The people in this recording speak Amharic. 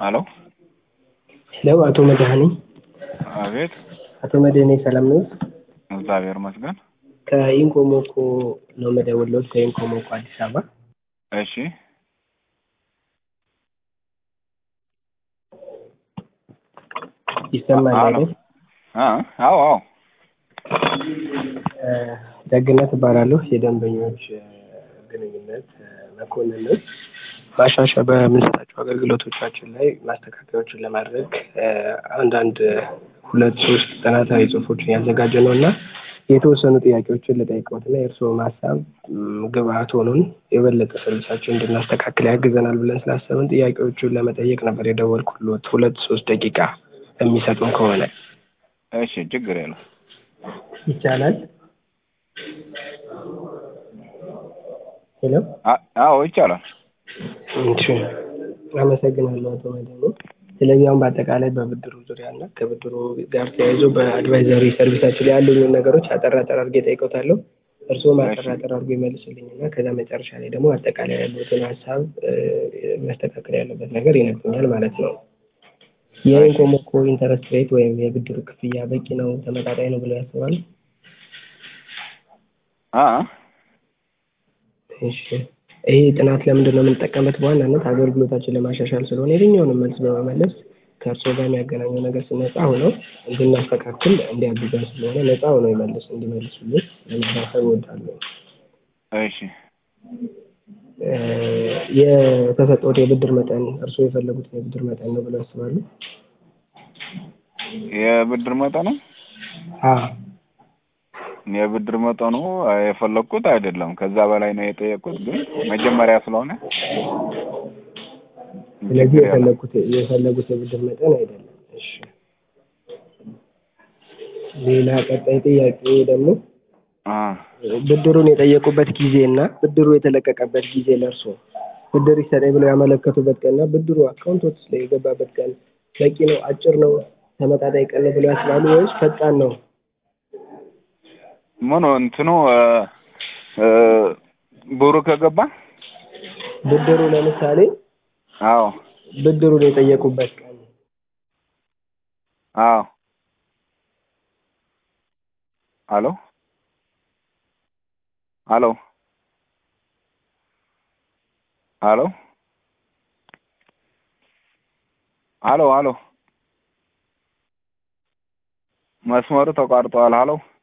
ሄሎ ሄሎ አቶ መድኃኒ አቤት አቶ መድኃኒ ሰላም ነው? እግዚአብሔር ይመስገን ከኢንኮሞኮ ነው መደወልዎት ከኢንኮሞኮ አዲስ አበባ እሺ ይሰማል አሎ። አይደል? አ አዎ አዎ እ ደግነት እባላለሁ የደንበኞች እ ግንኙነት እ መኮንን ነኝ። ማሻሻያ በምንሰጣቸው አገልግሎቶቻችን ላይ ማስተካከያዎችን ለማድረግ እ አንዳንድ እ ሁለት ሶስት ጥናታዊ ጽሁፎችን ያዘጋጀ ነው እና የተወሰኑ ጥያቄዎችን ልጠይቅዎት እና የእርስዎም ሀሳብ እም ግብአት ሆኖን የበለጠ ሰርቪሳችንን እንድናስተካክል ያግዘናል ብለን ስላሰብን ጥያቄዎቹን ለመጠየቅ ነበር የደወልኩልዎት ሁለት ሶስት ደቂቃ የሚሰጡን ከሆነ እሺ ችግር የለም ይቻላል? ሄሎ አ- አዎ ይቻላል እሺ አመሰግናለሁ አቶ መድኃኒ። ስለዚህ አሁን በአጠቃላይ በብድሩ ዙሪያ እና ከብድሩ ጋር ተያይዞ በአድቫይዘሪ ሰርቪሳችን ላይ ያሉኝን ነገሮች አጠር አጠር አድርጌ እጠይቅዎታለሁ። እርስዎም አጠር አጠር አድርጎ ይመልሱልኝ እና ከዛ መጨረሻ ላይ ደግሞ አጠቃላይ ያሉትን ሀሳብ እ መስተካከል ያለበት ነገር ይነግሩኛል ማለት ነው። የኢንኮሞኮ ኢንተረስት ሬት ወይም የብድሩ ክፍያ በቂ ነው፣ ተመጣጣኝ ነው ብለው ያስባሉ? አ እሺ ይሄ ጥናት ለምንድን ነው የምንጠቀምበት? በዋናነት አገልግሎታችን ለማሻሻል ስለሆነ የትኛውንም መልስ በመመለስ ከእርስዎ ጋር የሚያገናኘው ነገር ነፃ ሆነው እንድናስተካክል እንዲያግዘን ስለሆነ ነፃ ሆነው ይመልስ እንዲመልሱልን ለማሳሰብ እወዳለሁ። እሺ እ የተሰጠዎት የብድር መጠን እርስዎ የፈለጉትን የብድር መጠን ነው ብለው ያስባሉ? የብድር መጠኑ አዎ የብድር መጠኑ አ፣ የፈለግኩት አይደለም ከዛ በላይ ነው የጠየቅኩት ግን መጀመሪያ ስለሆነ ስለዚህ ችግር የለም። የፈለጉት የፈለጉት የብድር መጠን አይደለም። እሺ ሌላ ቀጣይ ጥያቄ ደግሞ አ ብድሩን የጠየቁበት ጊዜ እና ብድሩ የተለቀቀበት ጊዜ ለእርሶ ብድር ይሰጠኝ ብለው ያመለከቱበት ቀን እና ብድሩ አካውንቶት ላይ የገባበት ቀን በቂ ነው፣ አጭር ነው፣ ተመጣጣኝ ቀን ነው ብለው ያስባሉ ወይስ ፈጣን ነው? ምኑ እንትኑ እ እ ብሩ ከገባ ብድሩ ለምሳሌ አዎ ብድሩን የጠየቁበት ቀን አዎ አሎ አሎ አሎ አሎ አሎ መስመሩ ተቋርጧል። አሎ